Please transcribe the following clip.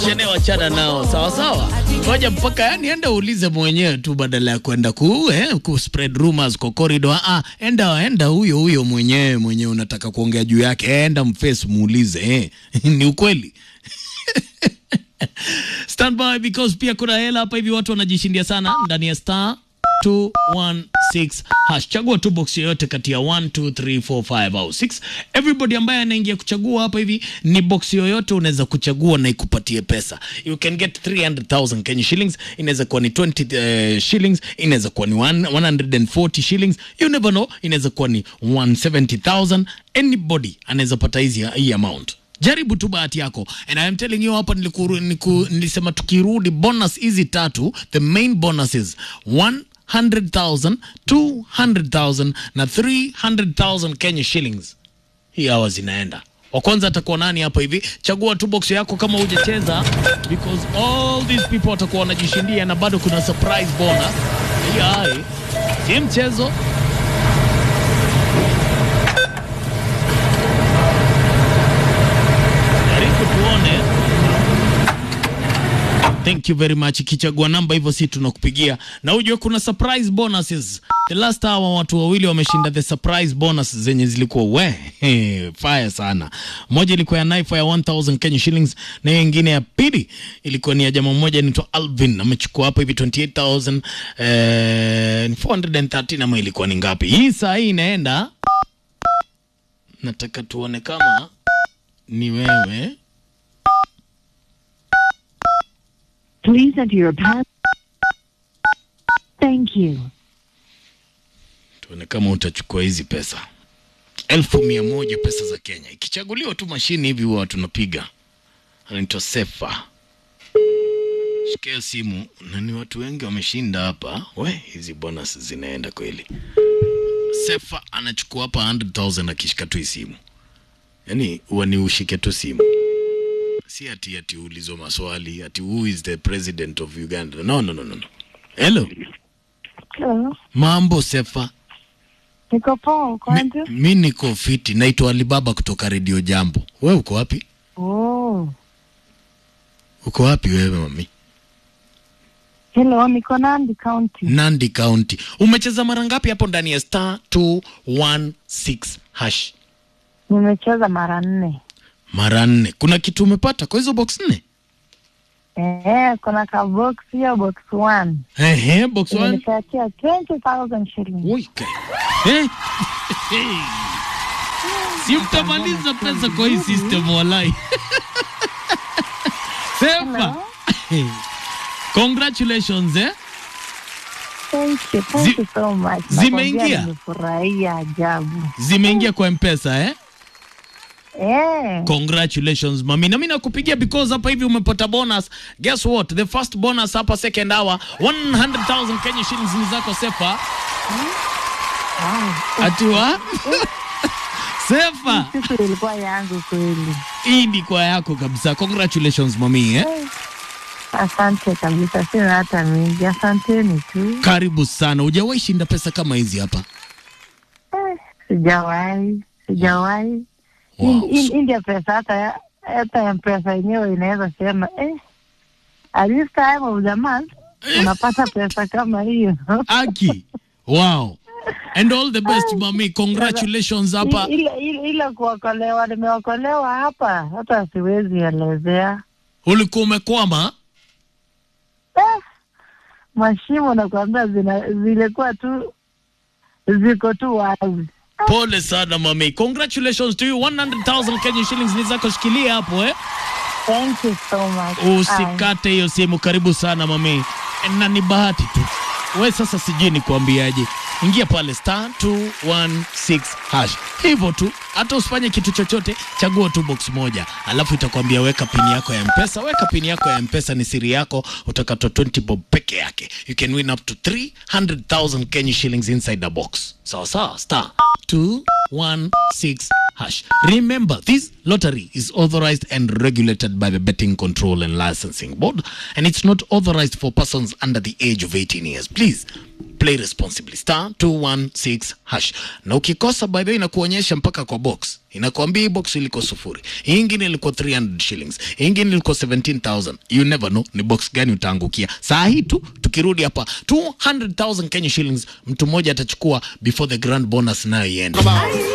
Chene wachana nao sawa sawa, ngoja mpaka yani, enda uulize mwenyewe tu badala ya kwenda ku, eh, ku spread rumors kwa corridor. Ah, enda enda huyo huyo mwenyewe mwenyewe unataka kuongea juu yake, enda mface muulize eh. ni ukweli stand by because pia kuna hela hapa hivi, watu wanajishindia sana ndani ya star 216 hash. Chagua tu box yoyote kati ya 1 2 3 4 5 au 6. Everybody ambaye anaingia kuchagua hapa hivi ni box yoyote unaweza kuchagua na ikupatie pesa. You can get 300,000 Kenya shillings, inaweza kuwa ni 20 uh, shillings, inaweza kuwa ni 1 140 shillings. You never know, inaweza kuwa ni 170,000. Anybody anaweza pata hizi hii amount jaribu tu bahati yako and I am telling you hapa nilikuru, niku, nilisema tukirudi bonus hizi tatu the main bonuses 100,000 200,000 na 300,000 Kenya shillings hii hawa zinaenda wa kwanza atakuwa nani hapa hivi chagua tu box yako kama hujacheza because all these people watakuwa wanajishindia na bado kuna surprise bonus hii hai si mchezo jaribu tuone Thank you very much. Ikichagua namba hivyo, si tunakupigia na ujue kuna surprise bonuses. The last hour watu wawili wameshinda the surprise bonus zenye zilikuwa we he, fire sana. Moja ilikuwa ya knife ya 1000 Kenya shillings na hiyo nyingine ya pili ilikuwa ni ya jamaa mmoja anaitwa Alvin amechukua hapa hivi 28000 eh, 413 ama ilikuwa ni ngapi? Hii saa hii inaenda, nataka tuone kama ni wewe Please enter your pass. Thank you. tuone kama utachukua hizi pesa elfu mia moja pesa za Kenya. Ikichaguliwa tu mashini hivi huwa tunapiga, anaitwa Sefa. Shikia simu, na ni watu wengi wameshinda hapa. We, hizi bonus zinaenda kweli. Sefa anachukua hapa 100,000 akishika tu hii simu, yaani huwa ni ushike tu simu si ati ati uulizwa maswali ati who is the president of Uganda. No, no, no, no. no. Hello, Hello. mambo Sefa. Niko poa, uko Mi, aje? mi niko fiti, naitwa Alibaba kutoka Redio Jambo. We uko wapi? Oh. Uko wapi wewe mami? Hello, niko Nandi County. Nandi County. Umecheza mara ngapi hapo ndani ya star 216 hash? Nimecheza mara nne. Mara nne. Kuna kitu umepata kwa hizo box nne? Eh, kuna ka box hiyo box one. Ehe, box one. Imenipatia 20,000 shillings. Oi, kai. Eh? Si mtamaliza pesa kwa hii system walai. Sefa. Hello. Congratulations eh? Thank you. Thank Zi- you so much. zimeingia? Nakwambia Nimefurahia ajabu. Zimeingia kwa M-Pesa eh? Eh. Congratulations mami, na mimi nakupigia because hapa hivi umepata bonus. Guess what? The first bonus hapa second hour 100,000 Kenya shillings ni zako Sefa. Wow. Atiwa Sefa, Siku ilikuwa yangu kweli. hii ni kwa yako kabisa. Congratulations mami eh? Asante kabisa, sina hata mingi. Asanteni tu. Karibu sana. Hujawahi shinda pesa kama hizi hapa. Eh, Sijawahi, sijawahi. Wow. In- in- India pesa hata hata mpesa yenyewe inaweza sema eh, at this time of the month unapata pesa kama hiyo. Aki. Wow. And all the best mami. Congratulations hapa. I- ile ile ile kuokolewa, nimeokolewa hapa, hata siwezi elezea. Ulikuwa umekwama? Eh, mashimo nakwambia zina zilikuwa tu ziko tu wazi. Pole sana mami. Congratulations to you. 100,000 Kenya shillings ni zako, shikilia hapo eh. Thank you so much. Aye. Usikate hiyo simu, karibu sana mami, na ni bahati tu. We sasa sijui ni kuambiaje, ingia pale star 216 hash, hivyo tu, hata usifanye kitu chochote, chagua tu box moja, alafu itakwambia weka pini yako ya mpesa. Weka pini yako ya mpesa, ni siri yako, utakatwa 20 bob peke yake. You can win up to 300,000 Kenya shillings inside the box. Sawa sawa, star 2 216 hash. Remember, this lottery is authorized and regulated by the Betting Control and Licensing Board, and it's not authorized for persons under the age of 18 years. Please play responsibly. Star 216 hash. Na ukikosa by the way inakuonyesha mpaka kwa box. Inakwambia hii box iliko sufuri. Hii ingine ilikuwa 300 shillings. Hii ingine ilikuwa 17,000. You never know ni box gani utaangukia. Saa hii tu tukirudi hapa 200,000 Kenya shillings mtu mmoja atachukua before the grand bonus nayo iende.